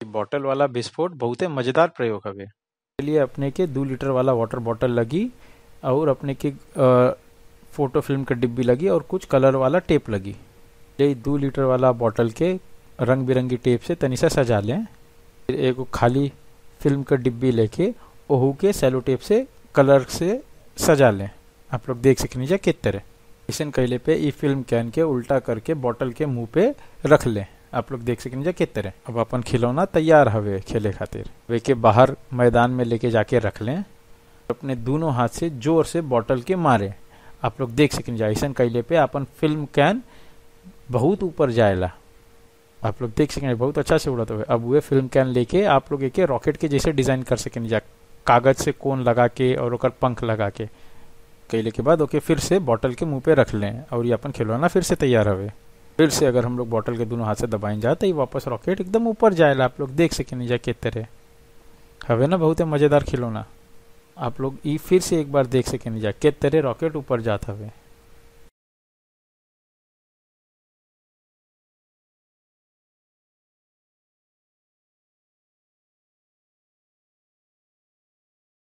बॉटल वाला विस्फोट बहुते मजेदार प्रयोग हवे लिए अपने के दू लीटर वाला वाटर बॉटल लगी और अपने के अ, फोटो फिल्म के डिब्बी लगी और कुछ कलर वाला टेप लगी ये दू लीटर वाला बॉटल के रंग बिरंगी टेप से तनी सा सजा लें फिर एगो खाली फिल्म के डिब्बी लेके ओहू के सेलो टेप से कलर से सजा लें आप लोग देख सकनी जा किस तरह ऐसन कैले पे ई फिल्म कैन के उल्टा करके बॉटल के मुंह पे रख लें आप लोग देख सकनी जा किस तरह अब अपन खिलौना तैयार हवे खेले खातिर वे के बाहर मैदान में लेके जाके रख लें अपने दोनों हाथ से जोर से बॉटल के मारे आप लोग देख सकनी जा ऐसन कैले पे अपन फिल्म कैन बहुत ऊपर जाएला आप लोग देख सकेंगे बहुत अच्छा से उड़त हुए अब वे फिल्म कैन लेके आप लोग एक रॉकेट के जैसे डिजाइन कर सकें जा कागज से कोन लगा के और ओकर पंख लगा के कैले के बाद ओके फिर से बॉटल के मुंह पे रख लें और ये अपन खिलौना फिर से तैयार हवे फिर से अगर हम लोग बॉटल के दोनों हाथ से दबाएं जाए तो ये वापस रॉकेट एकदम ऊपर जाएला आप लोग देख सकें जा किस तरह हवे ना बहुत मजेदार खिलौना आप लोग ई फिर से एक बार देख सकें जा किस तरह रॉकेट ऊपर जात हवे